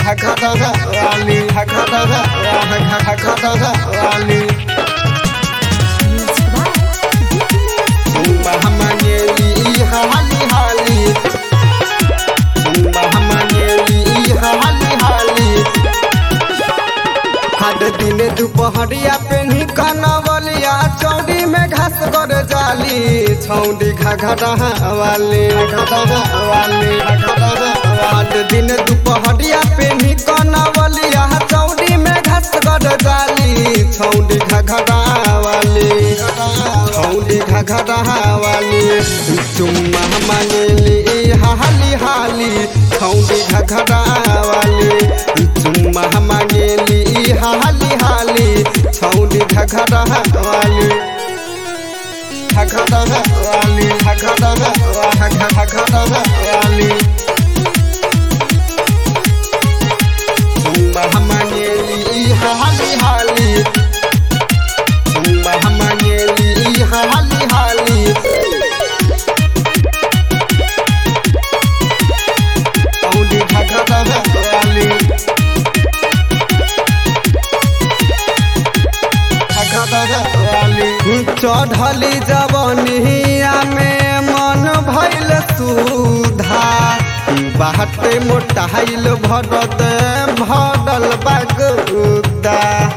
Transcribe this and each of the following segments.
घघरा वाली घघरा घघरा वाली Bahamanyeli hali hali Bahamanyeli hali hali हर दिन दोपहरिया पेनी कनवलिया चौड़ी में घास कर जाली छौड़ी घघरा वाली घघरा वाली हर दिन दोपहरिया पेनी कनवलिया चौड़ी में घास कर जाली छौड़ी घघरा वाली छौड़ी घघरा वाली चुम्मा मांगली हाली हाली छौड़ी घघरा वाली चुम्मा मांगली हाली हाली छौड़ी घघरा वाली घघरा वाली घघरा घघरा वाली चुम्मा मांगली हाली हाली चुम्मा मांगली हाली हाली छौड़ी घघरा वाली चढ़ली जवनिया में मन भैल सुधा बाटे मोटाइल भरत भरल बगुदा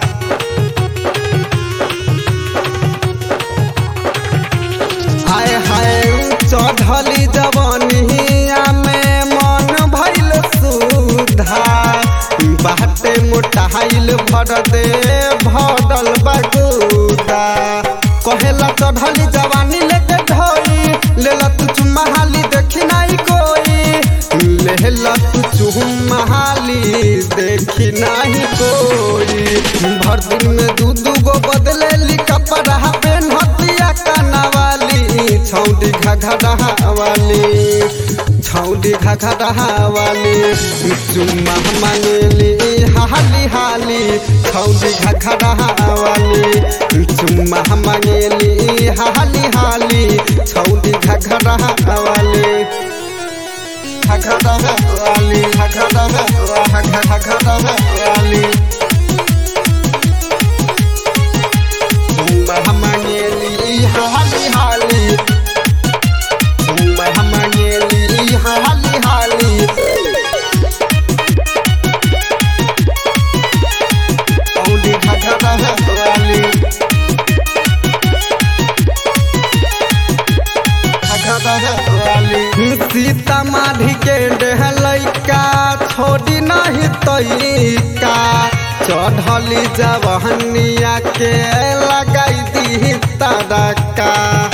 हाय हाय चढ़ली जवनिया में मन भैल सुधा बाटे मोटाइल भरदे भरल बगुदा कहेला चढ़ली जवानी लेके ढोई लेला तू चुम्मा हाली देखी नहीं कोई लेला तू चुम्मा हाली देखी नहीं कोई भर दिन में दू दू गो बदले ली कपड़ा पेन हतिया कनावाली छौड़ी घघरा वाली छौड़ी घघरा वाली चुम्मा मांगली हाली हाली छौड़ी घघरा वाली चुम्मा मांगली हाली हाली छौड़ी घघरा वाली घघरा वाली घघरा घघरा वाली चुम्मा मांगली हाली हाली चुम्मा मांगली हाली हाली छौड़ी घघरा वाली सीता माधी के डेहलैका छोड़ी नहीं तैका चढ़ली जवहनिया के लगाई दी तड़का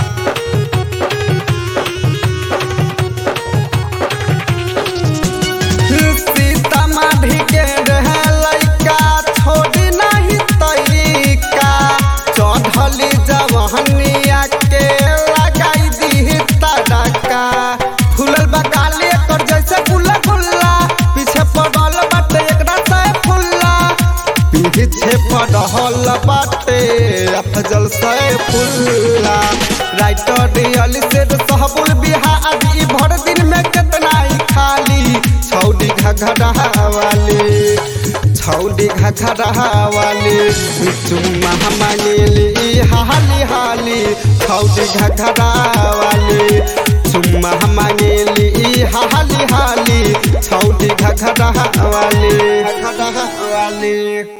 सीता माधी के डेहलैका छोड़ी नहीं तैका चढ़ली जवहनिया के लगाई दी तड़का फूलल बकाले कर जैसे फूला फुल्ला पीछे पड़ल बाटे एकरा से फुल्ला पीछे पड़ल बाटे अफजल से फुल्ला राइटर दियल से सहबुल बिहारी भर दिन में कितना ही खाली छौड़ी घघरा वाली छौड़ी घघरा वाली चुम्मा मांगली हाली हाली छौड़ी घघरा वाली चुम्मा मांगली हाली हाली छौड़ी घघरा वाली घघरा वाली